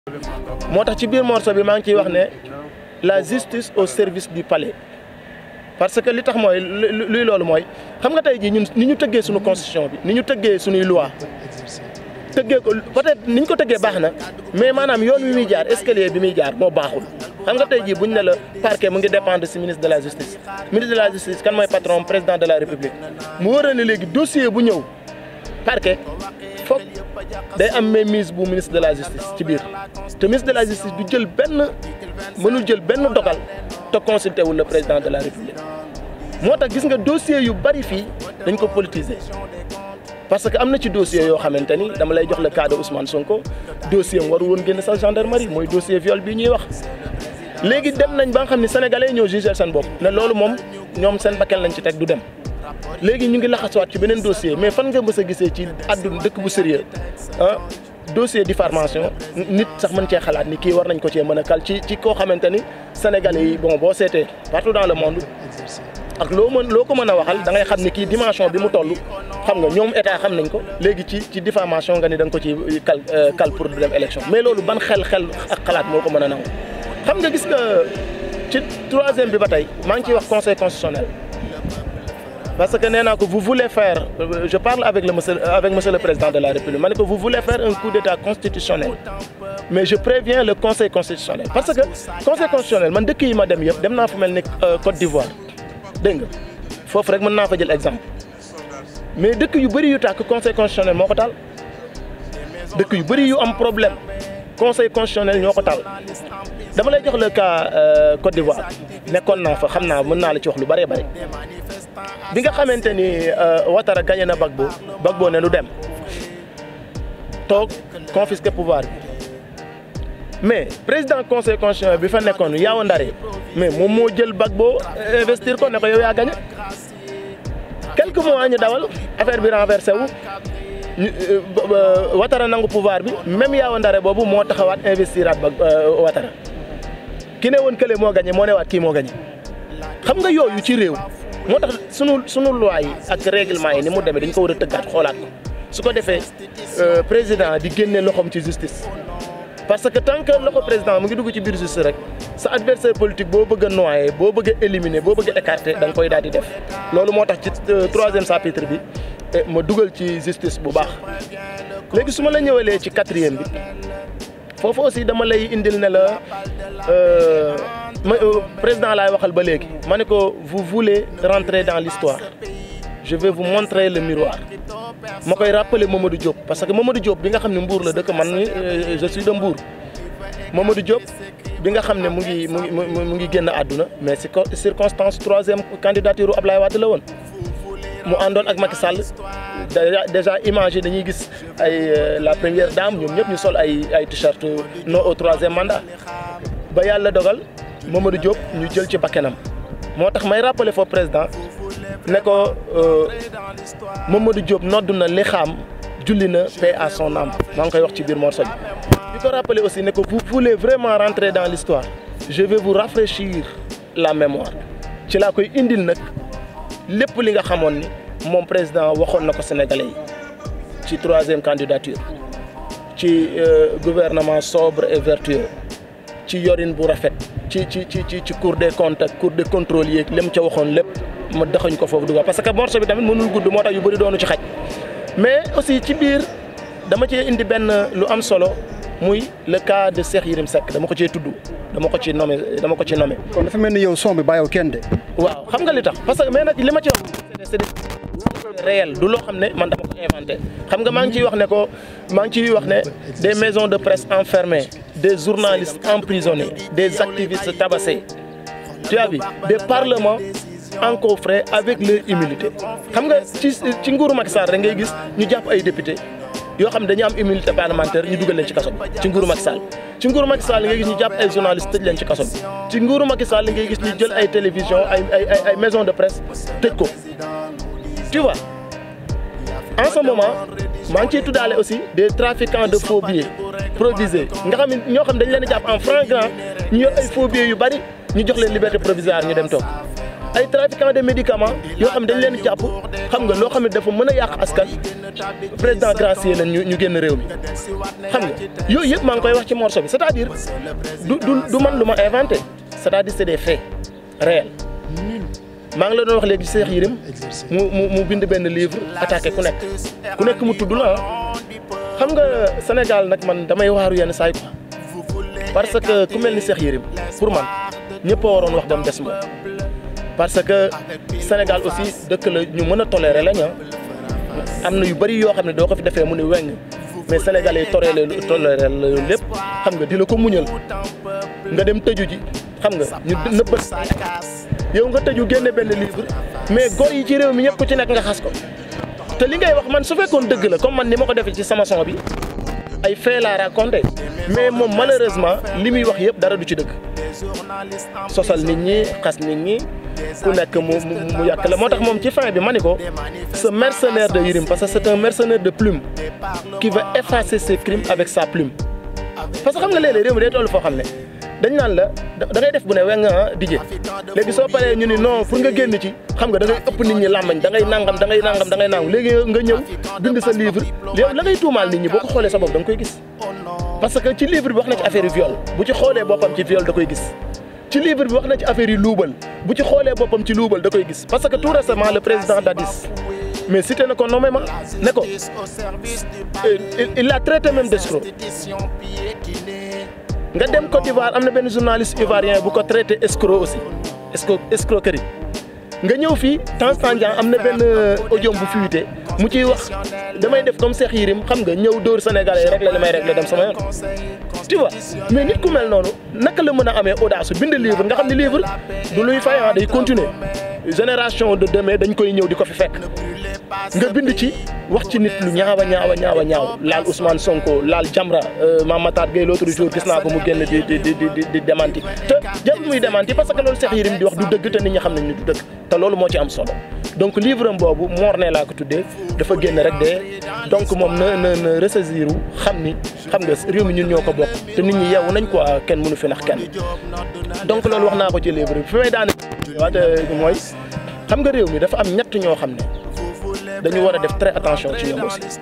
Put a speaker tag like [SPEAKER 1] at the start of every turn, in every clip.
[SPEAKER 1] moo tax ci biir morceau bi maa ngi ciy wax ne la justice au service du palais parce que li tax mooy luy loolu mooy xam nga tey jii ñun ni ñu tëggee suñu constitution bi ni ñu tëggee suñuy loi tëggee ko peut-être ni ñu ko tëggee baax na mais maanaam yoon wi muy jaar escalier bi muy jaar moo baaxul xam nga tey jii buñ ne la parquet mu ngi dépendre ci ministre de la justice ministre de la justice kan mooy patron président de la république mu war a ne léegi dossier bu ñëw parquet foog day am mainmise bu ministre de la justice ci biir te ministre de la justice du jël benn mënul jël benn dogal te consulté wul le président de la république moo tax gis nga dossier yu bari fii dañ ko politiser parce que am na ci dossier yoo xamante ni dama lay jox le cas de Ousmane Sonko dossier am waru woon génn sax gendarmerie mooy dossier viol bii ñuy wax léegi dem nañ ba nga xam ne sénégalais ñoo jugé seen bopp ne loolu moom ñoom seen bakkan lañ ci teg du dem léegi ñu ngi laxasuwaat ci beneen dossier mais fan nga mës a gisee ci àdduna dëkk bu sérieux ah dossier diffamation nit sax mën cee xalaat ni kii war nañ ko cee mën a kal ci ci koo xamante ni sénégalais yi bon boo seetee partout dans le monde ak loo mën loo ko mën a waxal da ngay xam ni kii dimension bi mu toll xam nga ñoom état xam nañ ko léegi ci ci diffamation nga ni da nga ko ci kal kal pour du dem élection mais loolu ban xel xel ak xalaat moo ko mën a nangu xam nga gis nga ci troisième bi ba tey maa ngi ciy wax conseil constitutionnel parce que nee naa ko vous voulez faire je parle avec le monsieur avec monsieur le président de la république ma ne ko vous voulez faire un coup d'état constitutionnel mais je préviens le conseil constitutionnel parce que conseil constitutionnel man dëkk yi ma dem yëpp dem naa fu mel ni Côte d'Ivoire dégg nga foofu rek mën naa fa jël exemple mais dëkk yu bëri yu tàkk conseil constitutionnel moo ko taal dëkk yu bëri yu am problème conseil constitutionnel ñoo ko taal dama lay jox le cas Côte d'Ivoire nekkoon naa fa xam naa mën naa la ci wax lu bëree bëri bi nga xamante ni Ouattara gagné na Gbagbo Gbagbo ne lu dem toog confisquer pouvoir bi mais président conseil constitutionnel bi fa nekkoon Yao Ndare mais moom moo jël Gbagbo investir ko ne ko yow yaa gagné quelques mois ñu dawal affaire bi renversé wu Ouattara nangu pouvoir bi même Yao Ndare boobu moo taxawaat investiraat ba Ouattara ki ne woon kële moo gagné moo ne waat kii moo gagné xam nga yooyu ci réew moo tax sunu sunu loi yi ak règlement yi ni mu demee dañ ko war a tëggaat xoolaat ko su ko defee président di génne loxoom ci justice. parce que tant que loxo président mu ngi dugg ci biir justice rek sa adversaire politique boo bëgg a noyer boo bëgg a éliminer boo bëgg a écarter da nga koy daal di def loolu moo tax ci troisième chapitre bi ma dugal ci justice bu baax léegi su ma la ñëwalee ci quatrième bi foofu aussi dama lay indil ne la ma président laay waxal ba léegi ma ne ko vous voulez rentrer dans l'histoire je vais vous montrer le miroir ma koy rappeler Mamadou Diop parce que Mamadou Diop bi nga xam ne Mbour la dëkk man ni je suis de Mbour Mamadou Diop bi nga xam ne mu ngi mu ngi mu ngi génn àdduna mais si circonstance troisième candidature Ablaye Wade la woon mu àndoon ak Macky Sall déjà image yi dañuy gis ay la première dame ñoom ñëpp ñu sol ay ay t-shirt non au troisième mandat ba yàlla dogal Mamadou Diop ñu jël ci bakkenam moo tax may rappeler foofu président ne ko Mamadou Diop noddu na li xaam julli na paix à son âme maa ngi koy wax ci biir morceau bi. di ko rappeler aussi ne ko vous voulez vraiment rentrer dans l'histoire je vais vous rafraîchir la mémoire ci laa koy indil nag lépp li nga xamoon ni moom président waxoon na ko sénégalais yi ci troisième candidature ci gouvernement sobre et vertueux ci yorin bu rafet ci ci ci ci ci cour des comptes ak cour des contrôles yeeg li mu ca waxoon lépp ma daxañ ko foofu dugal parce que morceau bi tamit mënul gudd moo tax yu bëri doonu ci xaj mais aussi ci biir dama cee indi benn lu am solo muy le cas de Cheikh Yérim Seck dama ko cee tudd dama ko ci nommé dama ko ci nommé.
[SPEAKER 2] kon dafa mel ni yow son bi bàyyiwul kenn de.
[SPEAKER 1] waaw xam nga li tax parce que mais nag li ma ci wax c'est des réel du loo xam ne man dama ko inventé xam nga maa ngi ciy wax ne ko maa ngi ciy wax ne des maisons de presse enfermées des journalistes emprisonnés des activistes tabassés tu as vu des parlements encombrés avec leur immunité xam nga ci ci nguuru Macky Sall rek ngay gis ñu jàpp ay député yoo xam ne dañu am immunité parlementaire ñu dugal leen ci kaso bi ci nguuru Macky Sall ci nguuru Macky Sall ngay gis ñu jàpp ay journalistes tëj leen ci kaso bi ci nguuru Macky Sall ngay gis ñu jël ay télévision ay ay ay maisons de presse tëj ko tu vois en ce moment maa ngi ciy tuddaale aussi des trafiquants de faux billets provisés nga xam ne ñoo xam dañ leen a jàpp en flagrant ñu yor ay faux billets yu bari ñu jox leen liberté provisoire ñu dem toog ay trafiquants de médicaments yoo xam ne dañ leen jàpp xam nga loo xam ne dafa mën a yàq askan président gracier leen ñu ñu génn réew mi xam nga yooyu yëpp maa ngi koy wax ci morceau bi c'est-à-dire du du du man lu ma inventé c'est-à-dire c'est des faits réels maa ngi la doon wax léegi Cheikh Yérim mu mu mu bind benn livre attaqué ku nekk ku nekk mu tudd la xam nga Sénégal nag man damay waaru yenn saay quoi parce que ku mel ni Cheikh Yérim pour man ñëpp a waroon wax ba mu des moom parce que Sénégal aussi dëkk la ñu mën a tolérer lañ am na yu bëri yoo xam ne doo ko fi defee mu ne weng mais sénégalais yi tolérer tolérer la lépp xam nga di la ko muñal nga dem tëju ji xam nga ñu nëbbat yow nga tëju génne benn livre mais góor yi ci réew mi ñëpp ku ci nekk nga xas ko te li ngay wax man su fekkoon dëgg la comme man ni ma ko defee ci sama son bi ay fait la raconté mais moom malheureusement li muy wax yëpp dara du ci dëgg sosal nit ñi xas nit ñi ku nekk mu mu yàq la moo tax moom ci fin bi ma ni ko ce mercenaire de Yérim parce que c'est un mercenaire de plume qui veut effacer ses crimes avec sa plume parce que xam nga léeg-léeg réew mi day toll foo xam ne dañ naan la da ngay def bu ne weng ah dijee léegi soo paree ñu ni non pour nga génn ci xam nga da ngay ëpp nit ñi làmmañ da ngay nangam da ngay nangam da ngay nangam léegi nga ñëw bind sa livre yow la ngay tuumaal nit ñi boo ko xoolee sa bopp da nga koy gis parce que ci livre bi wax na ci affaire yu viol bu ci xoolee boppam ci viol da koy gis ci livre bi wax na ci affaire yu luubal bu ci xoolee boppam ci luubal da koy gis parce que tout récemment le président Dadis mais cité na ko nommément ne ko il l'a traité même d'escroc nga dem Côte d'Ivoire am na benn journaliste ivoirien bu ko traité escroc aussi escroc escroquerie nga ñëw fii temps Tandian am na benn audio bu fuité mu ciy wax damay def comme Cheikh Yérim xam nga ñëw dóor Sénégalais rek la li may rek la dem sama yoon. tu vois mais nit ku mel noonu naka la mën a amee audace bind livre nga xam ne livre du luy fay day continuer génération de demain dañ koy ñëw di ko fi fekk nga bind ci wax ci nit lu ñaawa ñaawa ñaawa ñaaw laal Ousmane Sonko laal Jamra Mame Matar Gueye l'autre jour gis naa ko mu génn di di di di di démenti te jarul muy démenti parce que loolu Cheikh Yérim di wax du dëgg te nit ñi xam nañ ni du dëgg te loolu moo ci am solo donc livre am boobu Mor ne laa ko tuddee dafa génn rek de donc moom na na na ressaisir xam ni xam nga réew mi ñun ñoo ko bokk te nit ñi yeewu nañ quoi kenn mënu fi nax kenn donc loolu wax naa ko ci livre bi fi may daane waate mooy xam nga réew mi dafa am ñett ñoo xam ne dañu war a def très attention ci ñoom aussi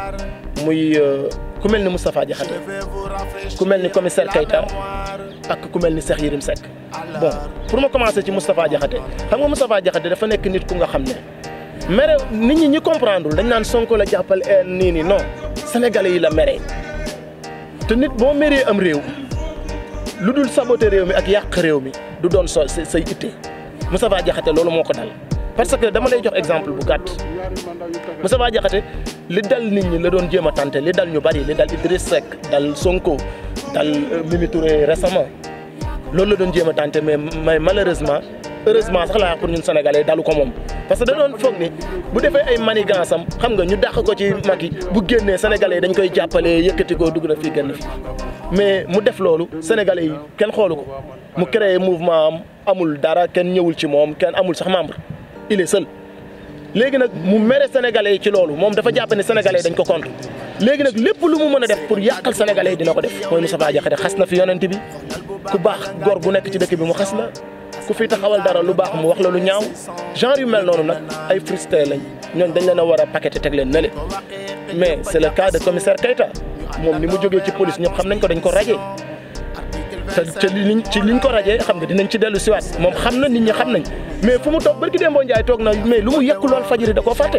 [SPEAKER 1] muy ku mel ni Moustapha Diakhaté ku mel ni commissaire Keita ak ku mel ni Cheikh Yérim Seck bon pour ma commencer ci Moustapha Diakhaté xam nga Moustapha Diakhaté dafa nekk nit ku nga xam ne mere nit ñi ñi comprendre dañ naan Sonko la jàppal nii nii non sénégalais yi la mere te nit boo meree am réew lu dul saboter réew mi ak yàq réew mi du doon so say itte Moustapha Diakhaté loolu moo ko dal parce que dama lay jox exemple bu gàtt Moustapha Diakhaté li dal nit ñi la doon jéem a tante li dal ñu bari li dal Idriss Seck dal Sonko dal Mimi Touré récemment loolu la doon jéem a tante mais mais malheureusement heureusement sax laa pour ñun sénégalais dalu ko moom. parce que da doon foog ni bu defee ay manigance am xam nga ñu dàq ko ci Macky bu génnee sénégalais dañ koy jàppale yëkkati ko dugg na fii génn fi mais mu def loolu sénégalais yi kenn xoolu ko mu créé mouvement am amul dara kenn ñëwul ci moom kenn amul sax membre. il est seul léegi nag mu mere sénégalais yi ci loolu moom dafa jàpp ne sénégalais dañ ko contre léegi nag lépp lu mu mën a def pour yàqal sénégalais yi dina ko def mooy Moustapha Diakhaté xas na fi yonent bi ku baax góor gu nekk ci dëkk bi mu xas la ku fi taxawal dara lu baax mu wax la lu ñaaw genre yu mel noonu nag ay frustré lañ ñooñ dañ leen a war a paqueté teg leen nële mais c'est le cas de commissaire Keita moom ni mu jógee ci police ñëpp xam nañ ko dañ ko rajee te te liñ ci liñ ko rajee xam nga dinañ ci dellu siwaat moom xam na nit ñi xam nañ mais fu mu toog barki Demba Ndiaye toog na mais lu mu yekk lool fajiri da koo fàtte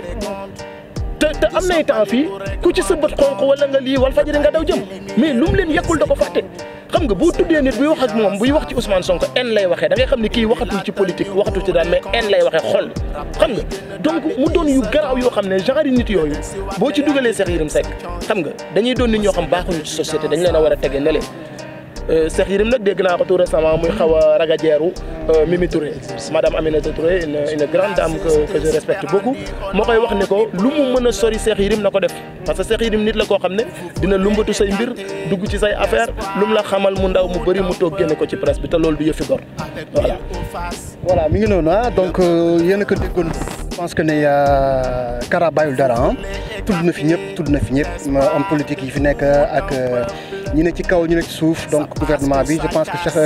[SPEAKER 1] te te am nay temps fii ku ci sa bët xonq wala nga lii wal fajiri nga daw jëm mais lu mu leen yekkul da ko fàtte xam nga boo tuddee nit buy wax ak moom buy wax ci Ousmane Sonko en lay waxee da ngay xam ne kii waxatul ci politique waxatul ci dara mais en lay waxee xol xam nga donc mu doon yu garaaw yoo xam ne genre nit yooyu boo ci dugalee Cheikh Yérim Seck xam nga dañuy doon nit ñoo xam baaxuñu ci société dañ leen a war a tege ne leen Cheikh Yérim nag dégg naa ko tout récemment muy xaw a ragajeeru Mimi Touré madame Aminata Touré une une grande dame que que je respecte beaucoup moo koy wax ne ko lu mu mën a sori Cheikh Yérim na ko def parce que Cheikh Yérim nit la koo xam ne dina lumbatu say mbir dugg ci say affaire lu mu la xamal mu ndaw mu bëri mu toog génne ko ci presse bi te loolu du yëfi gor voilà.
[SPEAKER 2] voilà mi ngi noonu ah donc yéen a ko déggoon je pense que ne Kara bàyyul dara ah tudd na fi ñëpp tudd na fi ñëpp homme politique yi fi nekk ak ñi ne ci kaw ñu ne ci suuf donc gouvernement bi je pense que Cheikh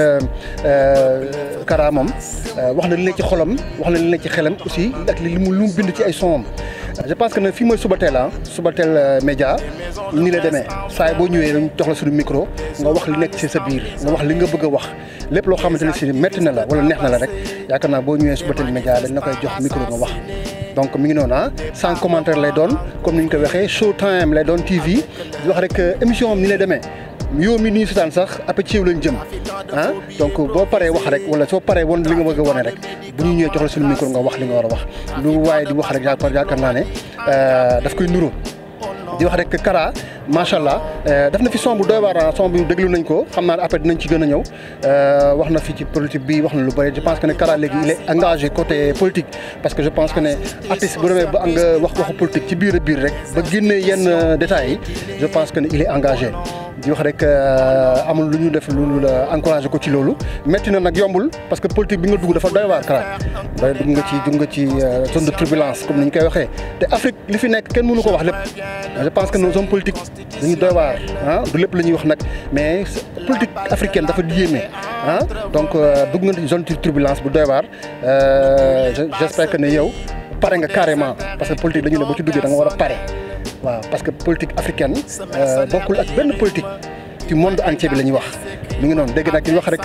[SPEAKER 2] Kara moom wax na li ne ci xolam wax na li ne ci xelam aussi ak li mu lu mu bind ci ay sonam je pense que ne fii mooy Subatel ah Subatel média ni la demee saa boo ñëwee dañ jox la suñu micro nga wax li nekk ci sa biir nga wax li nga bëgg a wax lépp loo xamante ne si métti na la wala neex na la rek yaakaar naa boo ñëwee Subatel média dañ la koy jox micro nga wax. donc mi ngi noonu ah sans commentaire lay doon comme ni ñu ko waxee show time lay doon TV di wax rek émission am ni lay demee. yow mi ni ñu seetaan sax après ci yow lañ jëm ah donc boo paree wax rek wala soo paree woon li nga bëgg a wane rek bu ñu ñëwee jox la suñu micro nga wax li nga war a wax lu waaye di wax rek yaakaar yaakaar naa ne daf koy nuru di wax rek Kara macha allah def na fi son bu doy waar son bi déglu nañ ko xam naa ne après dinañ ci gën a ñëw wax na fi ci politique bi wax na lu bëri je pense que ne Kara léegi il est engagé côté politique parce que je pense que ne artiste bu demee ba nga wax waxu politique ci biir a biir rek ba génnee yenn détails yi je pense que ne il est engagé di wax rek amul lu ñu def lu la encouragé ko ci loolu métti na nag yombul parce que politique bi nga dugg dafa doy waar Kara ba dugg nga ci dugg nga ci zone de turbulence comme ni ñu koy waxee te Afrique li fi nekk kenn mënu ko wax lépp je pense que nos hommes politiques dañu doy waar ah du lépp la ñuy wax nag mais politique africaine dafa yéeme ah donc dugg nga ci zone de turbulence bu doy waar j'espère que ne yow pare nga carrément parce que politique dañu ne ba ci duggee da nga war a pare waaw parce que politique africaine bokkul ak benn politique ci monde entier bi la ñuy wax mi ngi noonu dégg nag ñu wax rek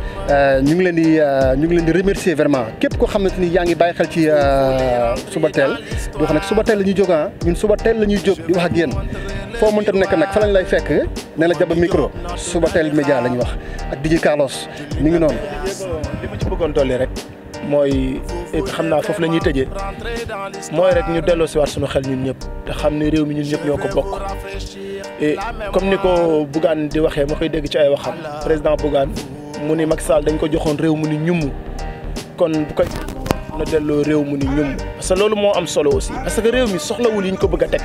[SPEAKER 2] ñu ngi leen di ñu ngi leen di remercier vraiment képp koo xamante ni yaa ngi bàyyi xel ci Subatel di wax nag Subatel la ñuy jóg ah ñun Subatel la ñuy jóg di wax ak yéen foo mënta nekk nag fa lañ lay fekk ne la jaba micro Subatel média la ñuy wax ak DJ Carlos mi ngi noonu.
[SPEAKER 1] li ma ci bëggoon dolli rek mooy xam naa foofu la ñuy tëjee mooy rek ñu delloo si waat suñu xel ñun ñëpp te xam ne réew mi ñun ñëpp ñoo ko bokk et comme ni ko Bougane di waxee ma koy dégg ci ay waxam président Bougane mu ni Macky Sall dañ ko joxoon réew mu ni ñum kon bu koy na delloo réew mu ni ñum parce que loolu moo am solo aussi parce que réew mi soxlawul yi ñu ko bëgg a teg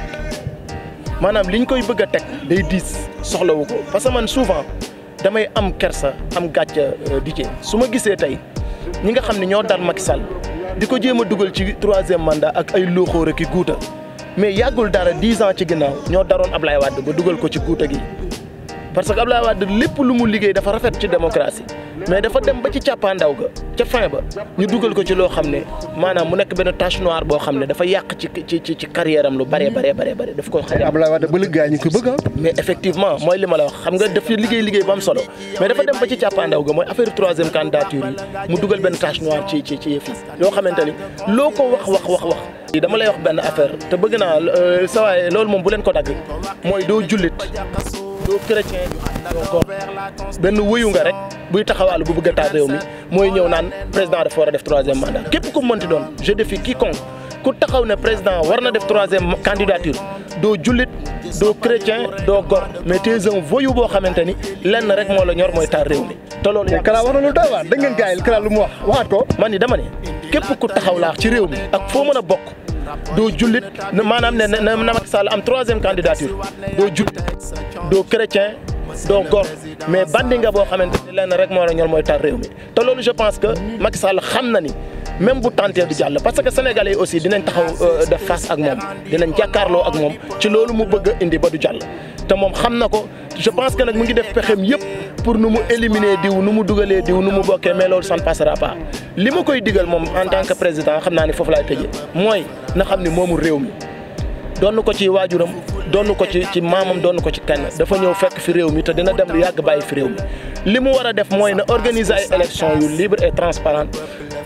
[SPEAKER 1] maanaam li ñu koy bëgg a teg day diis soxlawu ko parce que man souvent damay am kersa am gàcca di su ma gisee tey ñi nga xam ne ñoo dal Macky Sall di ko jéem a dugal ci troisième mandat ak ay looxóor ak i guuta mais yàggul dara dix ans ci ginnaaw ñoo daroon Ablaye Wade ba dugal ko ci guuta gi parce que Ablaye Wade lépp lu mu liggéey dafa rafet ci démocratie mais dafa dem ba ci càppaandaw ga ca fin ba ñu dugal ko ci loo xam ne maanaam mu nekk benn tache noire boo xam ne dafa yàq ci ci ci ci carrière am lu bëree bëree bëree bëri daf ko xañ
[SPEAKER 2] Ablaye Wade ba léegi gars yi ñu koy bëgg ah.
[SPEAKER 1] mais effectivement mooy li ma la wax xam nga daf liggéey liggéey bu am solo mais dafa dem ba ci càppaandaw ga mooy affaire troisième candidature yi mu dugal benn tache noire ci ci ci yëf yi yoo xamante ni loo ko wax wax wax wax dama lay wax benn affaire te bëgg naa sa waaye loolu moom bu leen ko dagg mooy doo jullit doo chrétien doo ko benn wëyu nga rek buy taxawaalu bu bëgg a taal réew mi mooy ñëw naan président dafa war a def troisième mandat képp ku mënti doon je défie quiconque ku taxaw ne président war na def troisième candidature doo jullit doo chrétien doo gor mais tu es un voyou boo xamante ni lenn rek moo la ñor mooy taal réew mi te loolu
[SPEAKER 2] mais Kara wax na lu doy waar dégg ngeen gars yi Kara lu mu wax waxaat ko.
[SPEAKER 1] man ni dama ne képp ku taxaw laax ci réew mi ak foo mën a bokk doo jullit maanaam ne na Macky Sall am troisième candidature doo jullit doo chrétien doo gor mais bandi nga boo xamante ni lenn rek moo la ñor mooy tar réew mi te loolu je pense que Macky Sall xam na ni même bu tenté du jàll parce que sénégalais yi aussi dinañ taxaw def face ak moom dinañ jàkkaarloo ak moom ci loolu mu bëgg a indi ba du jàll te moom xam na ko je pense que nag mu ngi def pexem yëpp pour nu mu éliminer diw nu mu dugalee diw nu mu bokkee mais loolu ça ne passera pas li ma koy digal moom en tant que président xam naa ni foofu laay tëjee mooy na xam ni moomu réew mi doon ko ci waajuram doon ko ci ci maamam doon ko ci kenn dafa ñëw fekk fi réew mi te dina dem lu yàgg bàyyi fi réew mi li mu war a def mooy na organiser ay élections yu libre et transparente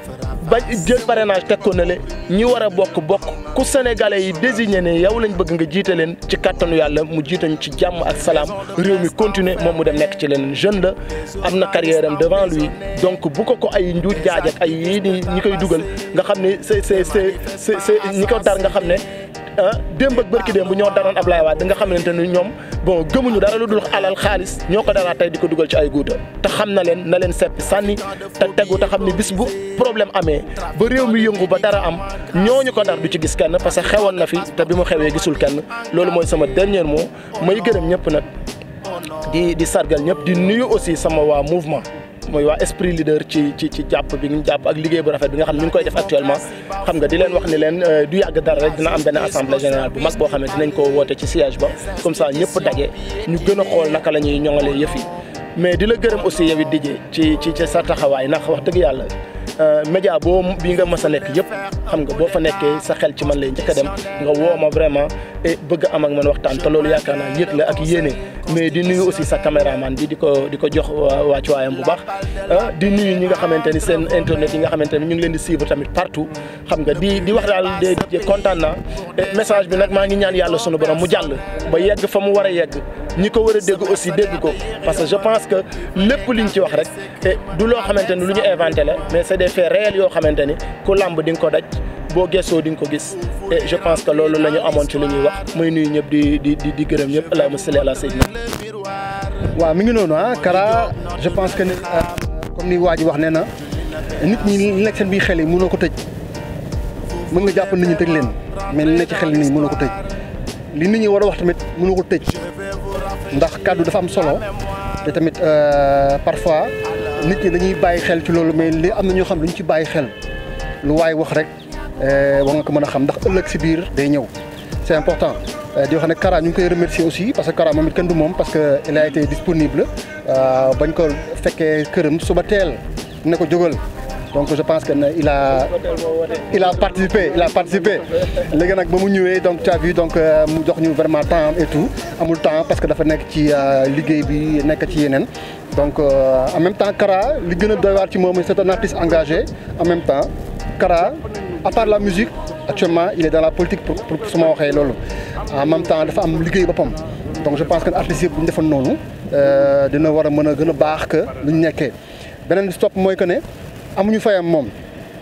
[SPEAKER 1] ba jël parrainage teg ko na le ñi war a bokk bokk ku sénégalais yi désigné ne yow lañ bëgg nga jiite leen ci kattanu yàlla mu jiitañ ci jàmm ak salaam réew mi continuer moom mu dem nekk ci leneen jeune la am na carrière am devant lui donc bu ko ko ay njuuj jaaj ak ay yii ni ñi koy dugal nga xam ne c'est c'est c'est c'est ñi ko dar nga xam ne ah démb ak bërki démb ñoo daroon Ablaye Wade nga xamante ni ñoom bon gëmuñu dara lu dul alal xaalis ñoo ko dara tey di ko dugal ci ay guuta te xam na leen na leen seppi sànni te tegu te xam ni bis bu problème amee ba réew mi yëngu ba dara am ñooñu ko dar du ci gis kenn parce que xewoon na fi te bi mu xewee gisul kenn loolu mooy sama dernier mot may gërëm ñëpp nag di di sargal ñëpp di nuyu aussi sama waa mouvement mooy waa esprit leader ci ci ci jàpp bi ñu jàpp ak liggéey bu rafet bi nga xam ne ñu ngi koy def actuellement xam nga di leen wax ni leen du yàgg dara rek dina am benn assemblée générale bu mag boo xam ne dinañ ko woote ci siège ba comme ça ñëpp daje ñu gën a xool naka la ñuy ñoŋalee yëf yi mais di la gërëm aussi yow it dijee ci ci ci sa taxawaay ndax wax dëgg yàlla média boo bii nga mës a nekk yëpp xam nga boo fa nekkee sa xel ci man lay njëkk a dem nga woo ma vraiment et bëgg am ak man waxtaan te loolu yaakaar naa yëg la ak yéene mais di nuyu aussi sa caméraman bi di ko di ko jox wàccuwaayam bu baax di nuyu ñi nga xamante ni seen internet yi nga xamante ni ñu ngi leen di suivre tamit partout xam nga di di wax daal de kontaan naa message bi nag maa ngi ñaan yàlla sunu borom mu jàll ba yegg fa mu war a yegg ñi ko war a dégg aussi dégg ko parce que je pense que lépp liñ ci wax rek te du loo xamante ni lu ñu inventé la mais c'est des faits réels yoo xamante ni ku làmb di nga ko daj boo gëstoo di nga ko gis et je pense que loolu la ñu amoon ci lu ñuy wax muy nuyu ñëpp di di di di gërëm ñëpp allahumma salli ala sayyidina
[SPEAKER 2] waaw mi ngi noonu ah Kara je pense que ni comme ni waa ji wax nee na nit ñi li nekk seen biir xel yi mënoo ko tëj mën nga jàpp nit ñi tëj leen mais li nekk ci xel nii mënoo ko tëj li nit ñi war a wax tamit mënoo ko tëj ndax kàddu dafa am solo te tamit parfois nit ñi dañuy bàyyi xel ci loolu mais li am na ñoo xam duñ ci bàyyi xel lu waay wax rek war nga ko mën a xam ndax ëllëg si biir day ñëw c'est important di wax ne Kara ñu ngi koy remercier aussi parce que Kara moom it kenn du moom parce que il a été disponible bañ ko fekkee këram suba teel ne ko jógal donc je pense que il a il a participé il a participé léegi nag ba mu ñëwee donc tu as vu donc mu jox ñu vraiment temps et tout amul temps parce que dafa nekk ci liggéey bi nekk ci yeneen donc en même temps Kara li gën a doy waar ci moom c'est un artiste engagé en même temps Kara à part la musique actuellement il est dans la politique pour pour su ma waxee loolu en même temps dafa am liggéey boppam donc je pense que artistes yëpp bu ñu defoon noonu dina war a mën a gën a baax que lu ñu nekkee beneen stop mooy que ne amuñu fayam moom